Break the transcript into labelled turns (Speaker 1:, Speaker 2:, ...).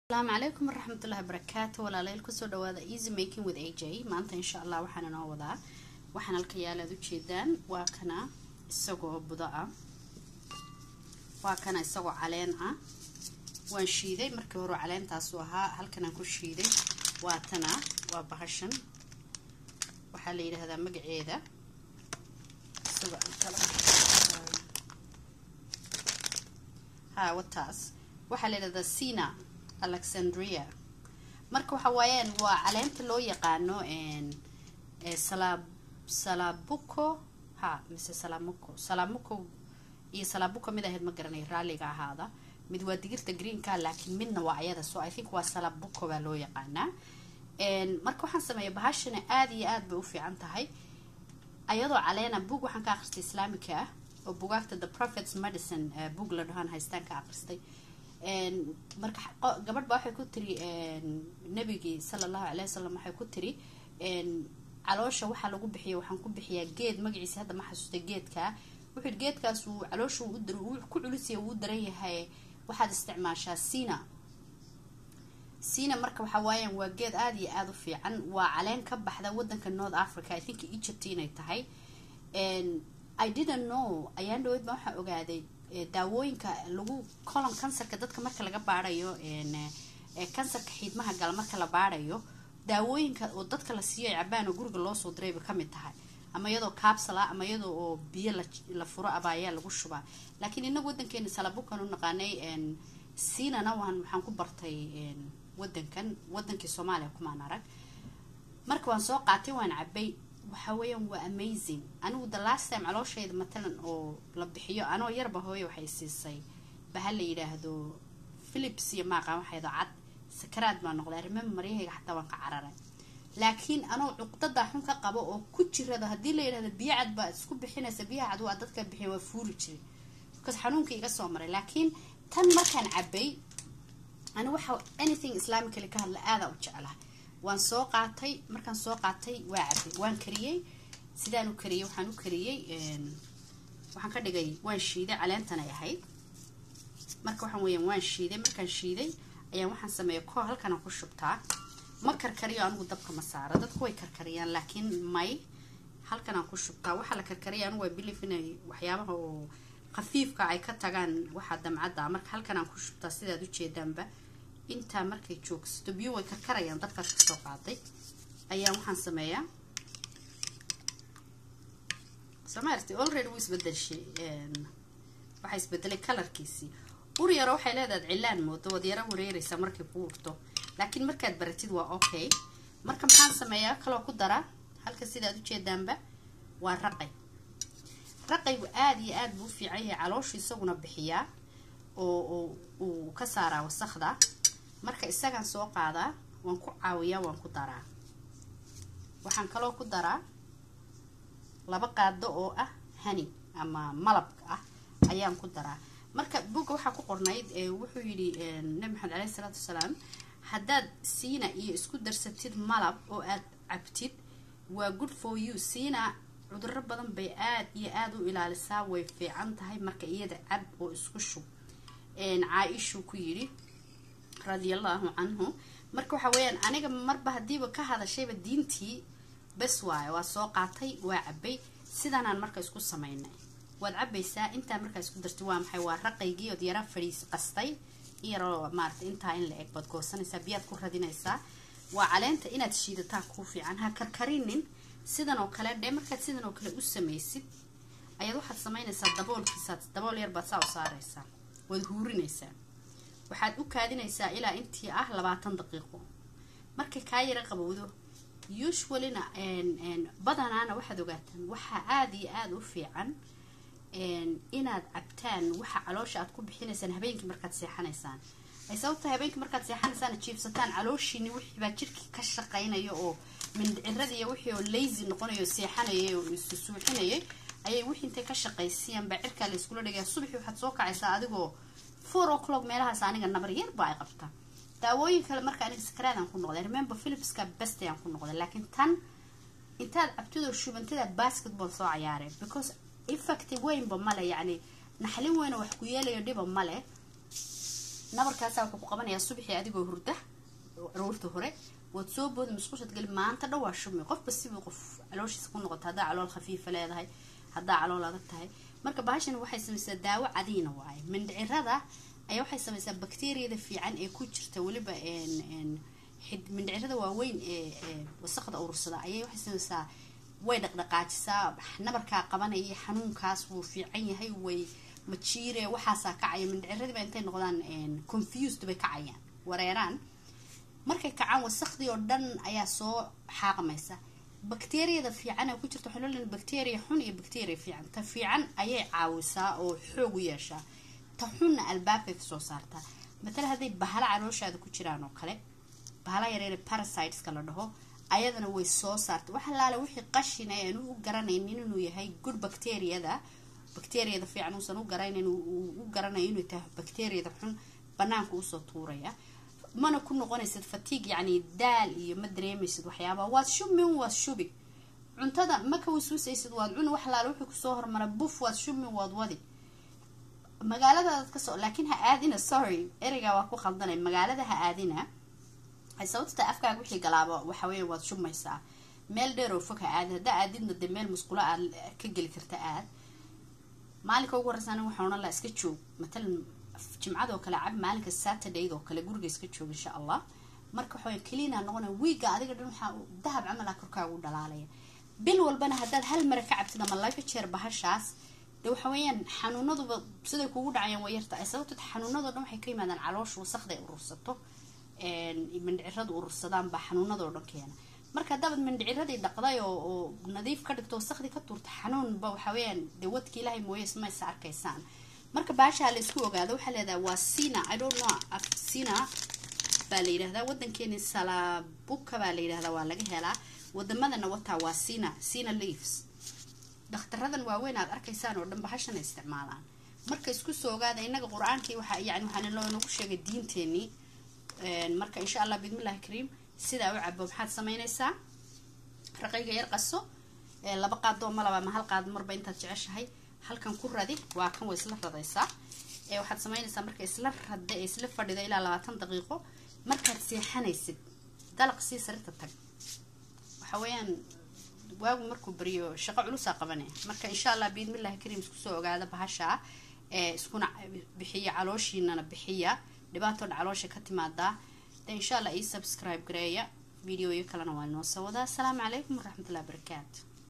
Speaker 1: asalaamu calaykum waraxmatullahi wabarakaatu walaaleel kusoo dhawaada easy making with aj maanta insha allah waxaan inoo wadaa waxaan halka yaalaad ujeedaan waa kana isagoo budo ah waa kana isagoo caleen ah waan shiiday markii hore caleentaasu ahaa halkanaan ku shiiday waa tana waa bahashan waxaa la yidhaahdaa magaceeda isagoo ha wataas waxaa la yidhahdaa sina alexandria marka waxa waayaan waa caleenta loo yaqaano salabuco ha mise salamuco salamuco iyo salabuco mid ahayd ma garanay raalliga ahaada mid waa digirta greenka laakiin midna waa ayada so i think waa salabuco baa loo yaqaanaa marka waxaan sameeya bahashana aada iyo aad bay u fiican tahay ayadoo caleena bug waxaan ka akhristay islaamika ah oo bugaagta the prophets medicine bug la dhahaan haystaan ka akhristay marka gabadh ba waxay ku tiri nabigii sala allahu calay wasalam waxay ku tiri caloosha waxaa lagu bixiya waxaan ku bixiyaa geed magaciisa hadda ma xasuustay geedkaa wuxuu yidhi geedkaas uu caloosha uu ku culisiya wuu daran yahay waxaad isticmaashaa sina sina marka waxa waayaan waa geed aada iyo aada u fiican waa caleen ka baxda wadanka north africa i think egypt inay tahay i didn't know ayaan dhaweyd baa waxaa ogaaday daawooyinka lagu colon kansarka dadka marka laga baarayo kansarka xiidmaha gala marka la baarayo daawooyinka oo dadka la siiyo ay cabaan oo guriga loosoo dirayba kamid tahay ama iyadoo capsula ama iyadoo oo biyo la furo aba ayaa lagu shubaa laakiin inagu wadankeena salabukan u naqaanay sinana waan waxaan ku bartay wadankan wadankii soomaaliya kumaan arag marka waan soo qaatay waan cabay waxa weeyaan waa amazing anigu the last time calooshayda matalan oo la bixiyo anoo yarba hooyo waxay siisay baha la yidhaahdo philips iyo maaqaan waxaydo cad sakaraad baa noqday arrimaha maryahayga xataa waan ka cararay laakiin anoo cuqdada xun ka qabo oo ku jirada haddii la yidhahdo biyo cad baa isku bixinaysa biyaha cad waa dadka bixiya waa fuuri jiray because xanuunka iga soo maray laakiin tan markaan cabay ani waxa anything islamically ka hadla aadaa u jeclaha waan soo qaatay markaan soo qaatay waa cabay waan kariyey sidaan u kariyey waxaan u kariyey waxaan ka dhigay waan shiiday caleentanay ahayd marka waxaan weeyaan waan shiiday markaan shiiday ayaan waxaan sameeya ko halkanaan ku shubtaa ma karkariyo anigu dabka ma saaro dadku way karkariyaan laakiin may halkanaan ku shubtaa waxaa la karkariya anigu waa bilief inay waxyaabaha oo khafiifka ay ka tagaan waxaa damcadda marka halkanaan ku shubtaa sidaad ujeedaanba intaa markay joogsato biyo way karkarayaan dadkaas kasoo qaaday ayaan waxaan sameeyaa somaarti already wuu isbedelshay waxaa isbedelay kalarkiisii ur yaro waxay leedahay cilaan moodo waad yaro wareereysaa markay ku urto laakiin markaad baratid waa okay marka maxaan sameeyaa kaloo ku daraa halka sidaad ujeedaanba waa raqay raqaygu aada iyo aada buu u fiican yahay calooshu isaguna bixiyaa oo uu ka saaraa wasakda marka isagaan soo qaadaa waan ku caawiyaa waan ku daraa waxaan kaloo ku daraa laba qaado oo ah hani ama malabka ah ayaan ku daraa marka buga waxaa ku qornayd wuxuu yidhi nabi maxamed caleyhi isalaatu wasalaam haddaad siina iyo isku darsatid malab oo aad cabtid waa good for you siina cuduro badan bay aada iyo aada u ilaalisaa way fiican tahay marka iyada cab oo isku shub caa-ishuu ku yidhi radiallahu canhu marka waxa weeyaan aniga marba haddiiba ka hadashayba diintii bes waayo waa soo qaatay waa cabay sidaanaan marka isku samaynay waad cabaysaa intaa markaa isku dartay waa maxay waa raqaygii ood yara fadhiis qastay iyaroo maarata intaa in la eg baad goosanaysaa biyaad ku radinaysaa waa caleenta inaad shiidataa kuu fiican ha karkarinin sidan oo kale dhee markaad sidan oo kale u samaysid ayaad waxaad samaynaysaa daboolkiisaad dabool yar baad saa u saaraysaa waad huurinaysaa waxaad u kaadinaysaa ilaa intii ah labaatan daqiiqo markay kaa yara qabowdo usuallyna badanaana waxaad ogaataan waxaa aada iyo aada u fiican inaad cabtaan waxa caloosha aad ku bixinaysaan habeenkii markaad seexanaysaan ay sababta habeenkii markaad seexanaysaan jiibsataan calooshiini wixii baa jirkii ka shaqaynaya oo mindhicirada iyo wixii oo lazy noqonayo seexanayay oo isu suuxinayay ayay wixii intay ka shaqaysiyaan baa cirkaa la iskula dhigaya subaxii waxaad soo kacaysaa adigoo four o'clock meelahaas aniga nabar yarba ay qabtaa daawooyin kale marka aniga sakaraadaan ku noqday remember philipska best ayaan ku noqday laakiin tan intaad cabtidoo shubantada basketball soo cayaareen because effective weynba male yacni naxlin weyna wax ku yeelayo dhiba male nabarkaasaa wuxuu ku qabanayaa subaxii adigoo hurda aroorta hore waad soo booda musqushad geli maanta dhan waa shumi qofba sibuu qof calooshiisa ku noqota haddaa calool khafiifa leedahay haddaa calool adag tahay marka bahashan waxay samaysaa daawo cadiina waaye mindhicirada ayaa waxay samaysaa bakteriyada fiican ee ku jirta weliba mindhicirada waaweyn ee wasaqda urursada ayay waxay samaysaa way dhaqdhaqaajisaa nabarkaa qabanaya xanuunkaas wuu fiican yahay way majiire waxaasaa kacaya mindhiciradiiba intay noqdaan confused bay kacayaan wareeraan markay kacaan wasaqdii oo dhan ayaa soo xaaqmaysa bakteriyada fiican ee ku jirta waxaa loo leeyahay bacteria xun iyo bacteria fiican ta fiican ayay caawisaa oo xoog u yeeshaa ta xunna albaabkay kasoo saartaa matala hadday bahala calooshaada ku jiraan oo kale bahala yareere parasiteska la dhaho ayadana way soo saarta wax alaale wixii qashin ay aan u garanaynin inuu yahay good bacteriyada bacteriyada fiican uusan u garanayn u garanayo inuu tahay bacteriyada xun banaanka usoo tuuraya mana ku noqonaysid fatiig yacni daal iyo ma dareemaysid waxyaabaa waad shumin waad shubi cuntada ma ka wasuusaysid waad cuni wax laala wuxuu kusoo hormara buf waad shumin waad wadi magaaladaad kasoo laakiin ha aadina sorry ereygaa waa ku khaldanay magaalada ha aadina ay sababta afkaaga wixii galaaba waxa weya waad shumaysaa meel dheer oo fog ha aadin haddaa aadidna dee meel musqulo aad ka geli karta aad maalinka ugu horreysa aniga waxaan odhan laha iska joog matalan jimcadoo kale cab maalinka saturdayd oo kale guriga iska joog insha allah marka waxawaya keliina noqona wiiga adiga dhan waxaa dahab camal ah korkaaga u dhalaalaya bil walbana haddaad hal mara ka cabtid ama laba jeer bahashaas dee waxa weeyaan xanuunaduba siday kugu dhacayaan way yarta ay sababto xanuunadoo dhan waxay ka yimaadaan caloosha wasaqday urursato mindhiciradu urursadaan baa xanuunadoo dhan keena marka haddaabad mindhiciradii dhaqday oo oo nadiif ka dhigto wasaqdii ka tuurta xanuunba waxa weeyaan dee wadki ilaahay mooye ismaysa arkaysaan marka baashaa la isku ogaado waxaa leedahay waa sina i don't know sina baa la yidhahdaa wadankeeni salabuka baa la yidhahdaa waa laga helaa wadamadana wataa waa sina sina leaves dakhtaradan waaweyn aad arkaysaan oo dhan bahashana isticmaalaan marka isku soo ogaada inaga qur-aankii waxa yani waxaana loonagu sheegay diinteenii marka insha allah bismillahi kariim sidaa u cabo maxaad samaynaysaa raqayga yar qaso laba qaadoo malaba ama hal qaad marba intaad jeceshahay halkan ku radi waa kan way isla radaysaa waxaad samaynaysaa marka isla rada ee isla fadhida ilaa labaatan daqiiqo markaad seexanaysid dalaq sii sarirta tag waxa weeyaan waagu markuu beriyo shaqo culusaa qabanaya marka insha allah biidmillahi kariim isku soo ogaada bahashaa ee iskuna bixiya calooshiinana bixiya dhibaatoo dha caloosha ka timaadaa de insha allah ii subscribe gareeya videoyo kalena waa inoo soo wadaa asalaamu calaykum waraxmatullahi barakaatu